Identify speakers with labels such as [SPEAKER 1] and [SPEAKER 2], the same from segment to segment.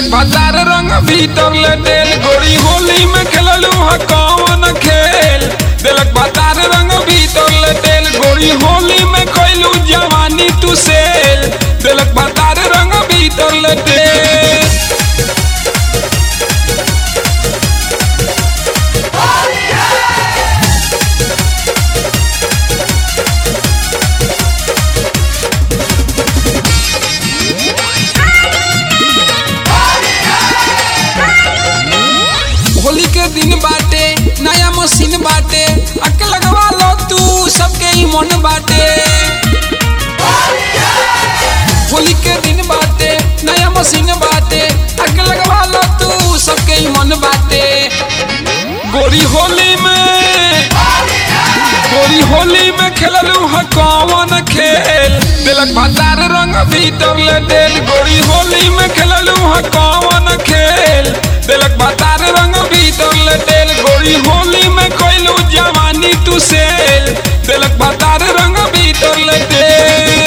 [SPEAKER 1] दिलक भतार रंग भीतर ले देल गोरी होली में खेललू ह कौन खेल दिलक भतार रंग भीतर ले देल गोरी होली में कैलू जवानी तू सेल दिलक भतार रंग भीतर ले देल होली के दिन बाटे नया मशीन बाटे अक लगवा लो तू सबके ही मन बाटे होली के दिन बाटे नया मशीन बाटे अक लगवा लो तू सबके ही मन बाटे गोरी होली में गोरी होली में खेललू ह कौन खेल दिलक भतार रंग भीतर ले देल गोरी होली में खेललू ह कौन खेल दिलक भतार रंग भीतर ले देल गोरी होली में कैलू जवानी तू सेल दिलक भतार रंग भीतर ले देल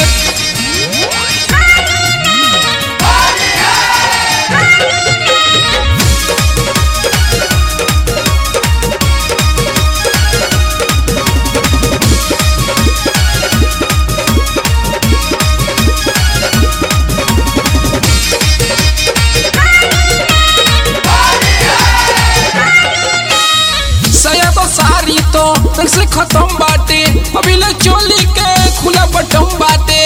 [SPEAKER 1] सया तो सारी तो रंग से खत्म बाटे अभी ले चोली के खुला बटम बाटे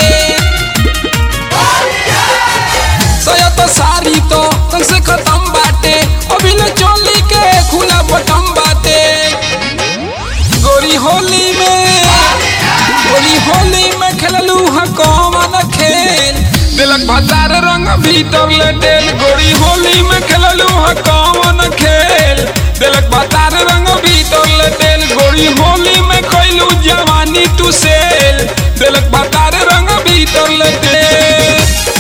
[SPEAKER 1] सया तो सारी तो रंग से खत्म बाटे अभी ले चोली के खुला बटम बाटे गोरी होली में गोरी होली में खेललू ह कौन खेल दिलक भतार रंग भीतर ले देल गोरी होली में खेललू ह कौन खेल दिलक भतार रंग भीतर ले देल गोरी होली में कैलू जवानी तू सेल दिलक भतार रंग भीतर ले देल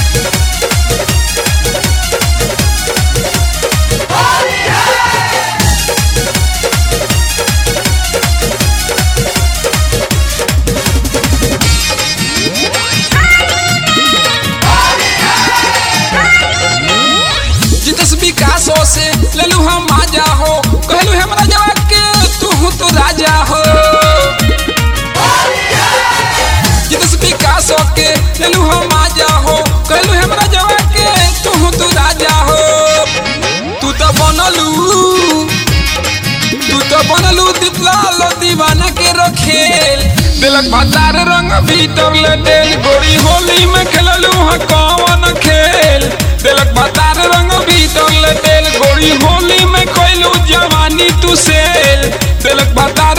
[SPEAKER 1] जितस विकासो से लेलू हम आजा हो कहलू हमरा जवा के तू तो राजा हो जितस विकासो के लेलू हम आजा हो कहलू हमरा जवा के तू तो राजा हो तू तो बनलू तू तो बनलू दीपलाल दीवाना के रखेल दिलक भतार रंग भीतर ले देल गोरी होली में खेललू ह कौन खेल दिलक भतार रंग भीतर ले देल गोरी होली में कैलू जवानी तू सेल दिलक भतार